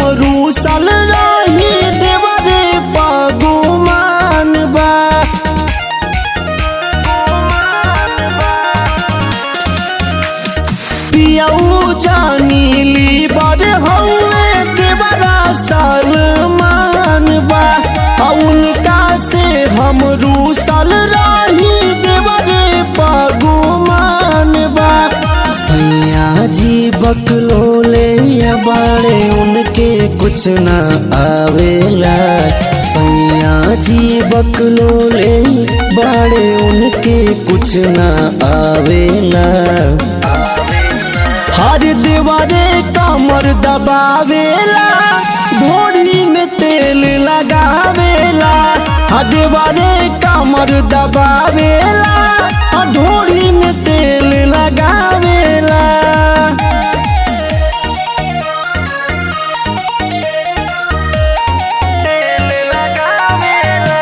रूसल रही देवरे पगुमान बा पियऊ जानीली बड़ हौवे देवरा सलमान बा आ उनका से हम रूसल रही देवरे पगुमान बा सैया जी बकलोले या बाड़े उनके कुछ न आवेला सैया जी बकलोले बाड़े उनके कुछ न आवेला हर दीवारे कमर दबावेला भोरी में तेल लगावेला हर दीवारे कमर दबावेला आ ढोरी में तेल लगावेला तेल लगावेला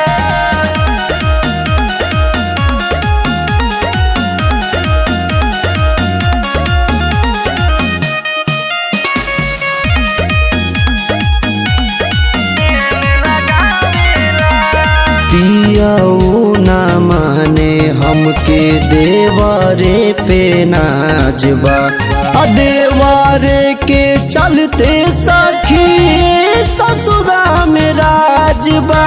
पियाऊ ना माने हमके देवारे पे नाचबा आ देवारे के चलते सखी ससुरा में राजबा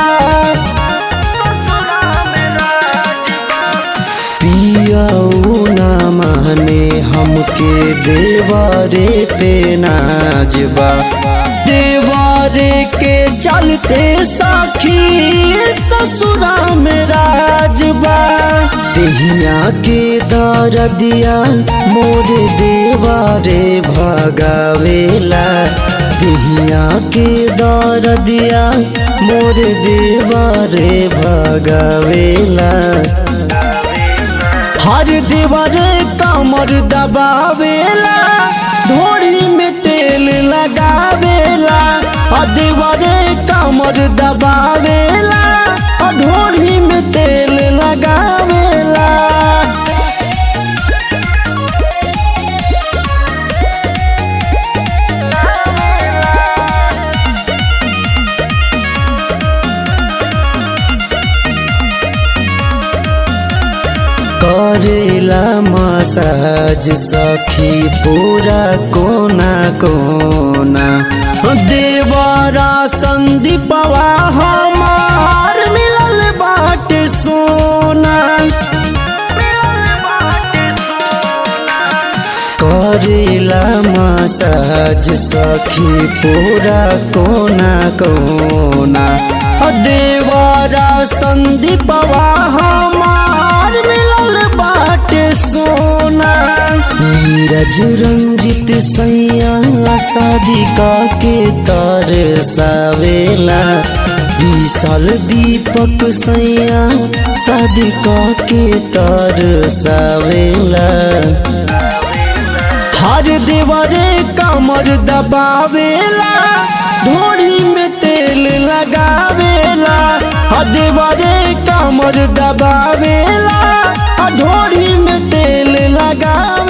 पियाऊ ना माने हमके देवारे पे नाचबा देवारे के चलते सखी ससुरा में राजबा देहिया के दरदिया मोर देवारे भगावेला देहिया के दरदिया मोर देवारे भगावेला हर दीवार कमर दबावेला ढोरी में तेल लगावेला आ दीवार कमर दबावेला आ ढोरी में तेल लगावेला करेला मसाज सखी पूरा कोना कोना देवरा संदीपवा हमार मिलल बाट सोना करेला मसाज सखी पूरा कोना कोना देवरा संदीपवा हमार मिलल बाट सोना नीरज रंजित सैया शादी के तर सावेला विशाल दीपक सैया शादी के तर सावेला हर देवरे कमर दबावेला ढोरी में तेल लगावेला हर देवरे कमर दबावेला ढोरी में तेल लगा